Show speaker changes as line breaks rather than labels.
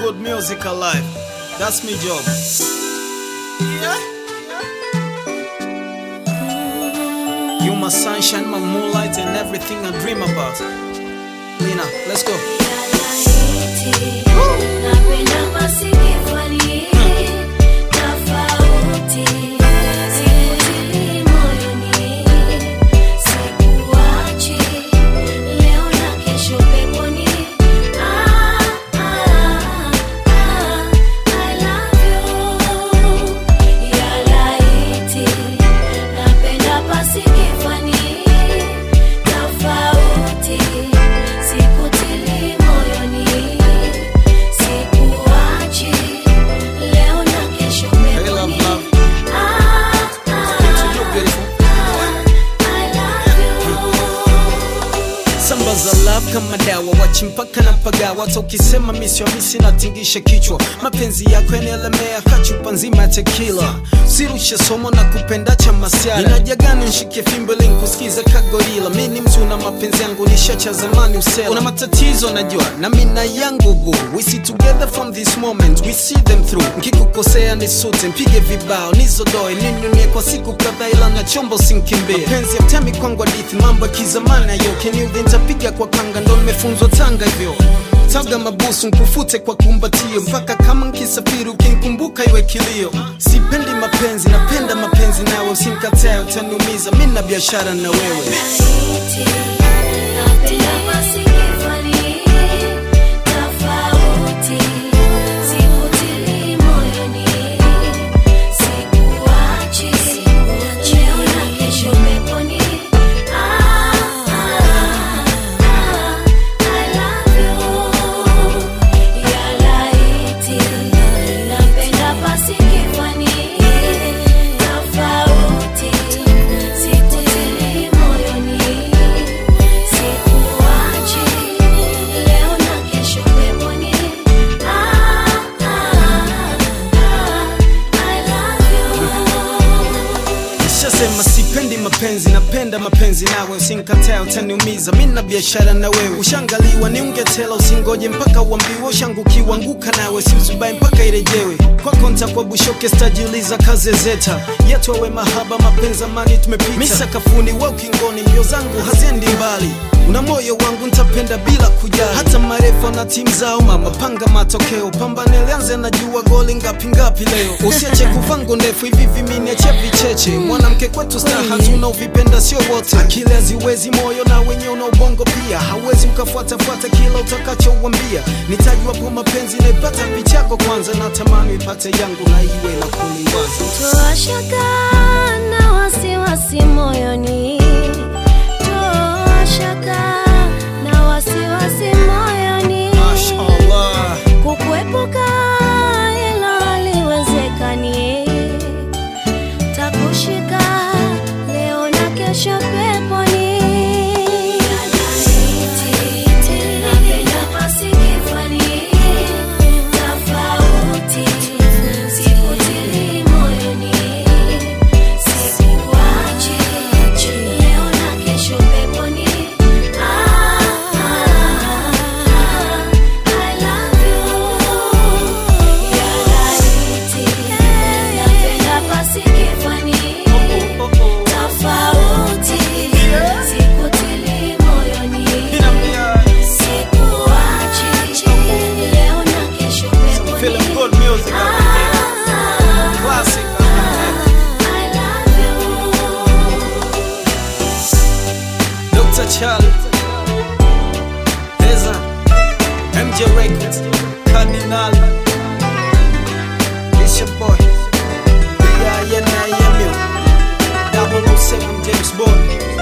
good music alive. That's me job. You my sunshine, my moonlight, and everything I dream about. Lina, let's go.
Napenda pasikifani tofauti, sikutili moyoni, sikuachi leo na kesho peponi. Ah, ah, ah, I love you. Ya laiti, napenda pasikifani tofauti, sikutili moyoni, sikuachi leo na kesho
Hey, love,
peponi.
love.
Ah,
To
ah,
you, beautiful.
I love you.
Samba za love kama dawa, wachi mpaka na pagawa. Hata ukisema misio misi natingisha kichwa, mapenzi yako yanaelemea kachupa nzima ya tequila. Sirushe somo na kupenda cha masiara, inaja gani nshike fimbo ili nikusikize kagorila. Mi ni mtu na mapenzi yangu nishacha zamani usela. Una matatizo najua na mina yangu boo, we see together from this moment, we see them through. Nkikukosea nisute, mpige vibao nizodoe, ninunie kwa siku kadhaa, ila na chombo sinkimbie. Mapenzi yatemi kwangu hadithi, mambo ya kizamani ayo keniudhi, nitapiga kwa kanga, ndo nimefunzwa Tanga hivyo taga mabusu nkufute kwa kumbatio mpaka kama nkisafiri ukinkumbuka iwe kilio sipendi mapenzi napenda mapenzi nawe usinkatae utaniumiza mi na biashara na wewe
Napenda pasikifani tofauti, sikutili moyoni, sikuachi leo na kesho peponi. Ah, ah, ah, I love you. Ya laiti, napenda pasikifani tofauti, sikutili moyoni, sikuachi leo na kesho peponi. Ah, ah, ah, I love you.
Nishasema sipendi mapenzi, napenda mapenzi nawe, usinkatae utaniumiza, mi na biashara na wewe. Ushangaliwa ni ungetela, usingoje mpaka uambiwe. Ushangukiwa anguka nawe, si uzubai mpaka irejewe. Kwako ntakuwa bushoke, stajiuliza kaze zeta yetu awe mahaba, mapenzi amani tumepita. Mi sakafuni, we ukingoni, mbio zangu haziendi mbali una moyo wangu ntapenda bila kujali, hata marefa na timu zao. Mama panga matokeo, pambane lianze, najua goli ngapi ngapi leo. Usiache kuvango ndefu hivi viminiache vicheche. Mwanamke kwetu staha tunaovipenda sio wote, akili haziwezi moyo na wenye una ubongo pia, hauwezi ukafuatafuata kila utakachouambia. Nitajwapo mapenzi naipata pichako kwanza, natamani ipate yangu na iwe na kuniwaza
Toa shaka na wasiwasi moyoni, toa shaka na wasiwasi moyoni,
Mashallah.
kukuepuka ila haliwezekani, takushika leo na kesho peponi. Napenda pasikifani tofauti, sikutili moyoni, sikuachi leo na kesho peponi. Ah, ah, ah, I love you. Ya laiti, napenda pasikifani tofauti, sikutili moyoni. Sikuachi leo na kesho peponi.
Feeling good music out here.
Ah,
Classic.
I love you.
Dr. Charlie, Eza, MJ Records, Cardinal, it's your boy, B.I.N.I.M.U, 007 James Bond.